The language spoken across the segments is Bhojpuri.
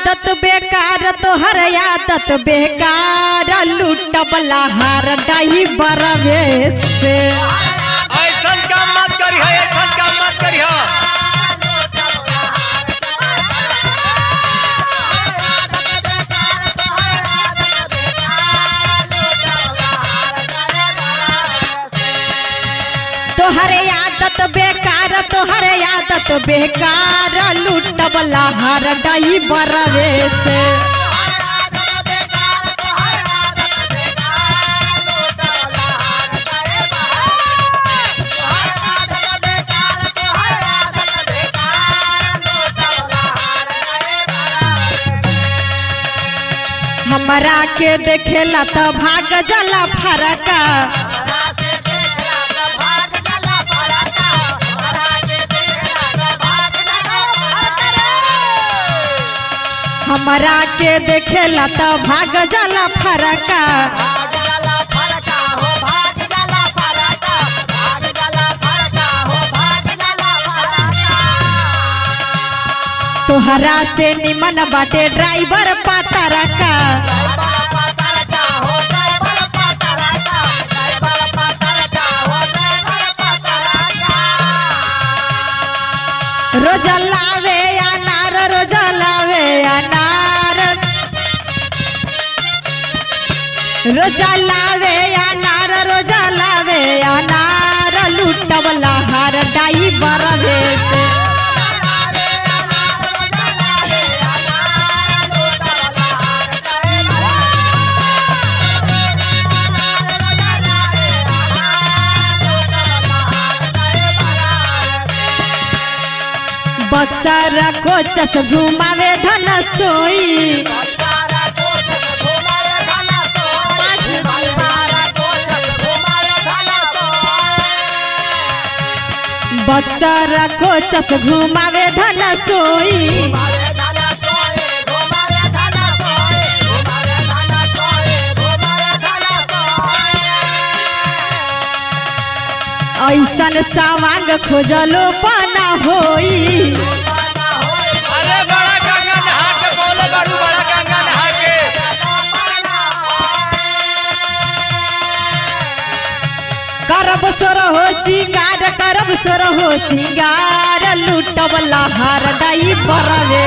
आदत बेकार तोहर आदत बेकार लूटबला हार डाई बरवे से ऐसन काम मत करी है ऐसन काम मत करी है तोहरे आदत बेकार तोहरे आदत बेकार लूटबला हार डाई बरवे से हमरा के देखेला त भाग जला फरका हमरा के देखेला त भाग जला फरका तोहरा से निमन बाटे ड्राइवर पातरका रोज लावे अनार रोज लावे अनार रोज लावे अनार रोज लावे अनार लूटबला हार डाई बरवे से बक्सर कोचस घुमावे धन सोई बक्सर कोचस घुमावे धन सोई ऐसन सावांग खोजलो पाना होई अरे बड़ा गंगा नहा के बोले बड़ू बड़ा गंगा नहा के करब सोर हो सिंगार करब सोर हो सिंगार लूटबला हार डाई बरवे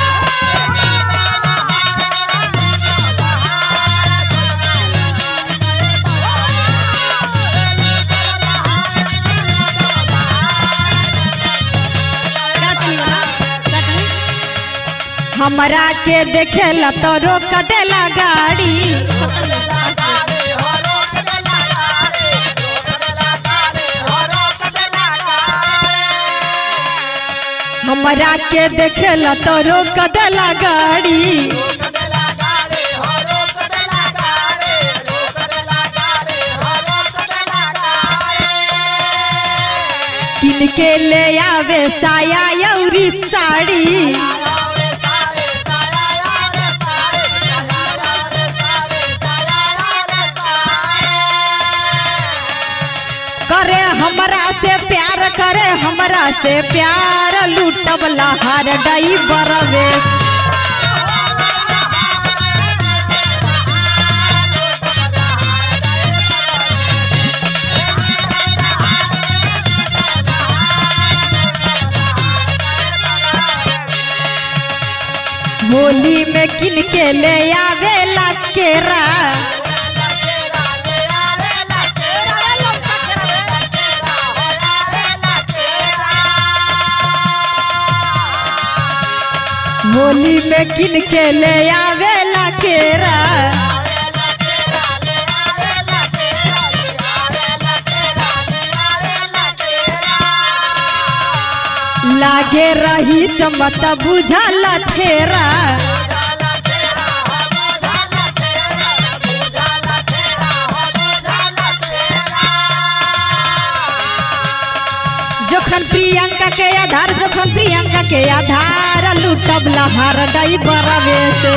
हमरा के देखेला तो रोक देला गाड़ी हमरा के देखेला तो रोक देला गाड़ी किन के ले आवे साया यौरी साड़ी करे हमरा से प्यार करे हमरा से प्यार लूटबला हार डई बरवे होली में किन के ले आवेला केरा होली में किन के ले आवेला केरा लागे रही समत बुझल ठेरा जोखन प्रियंका के आधार जोखन प्रियंका के आधार लूटब लहार डई बरवे से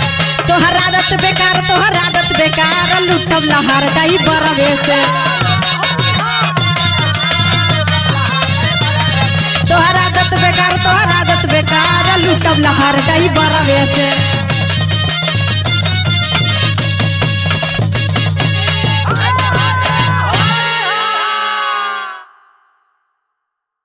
तोहर आदत बेकार तोहर आदत बेकार लूटब लहार डई बरवे से तोहर आदत बेकार तोहर आदत बेकार लूटब लहर डही बरवे से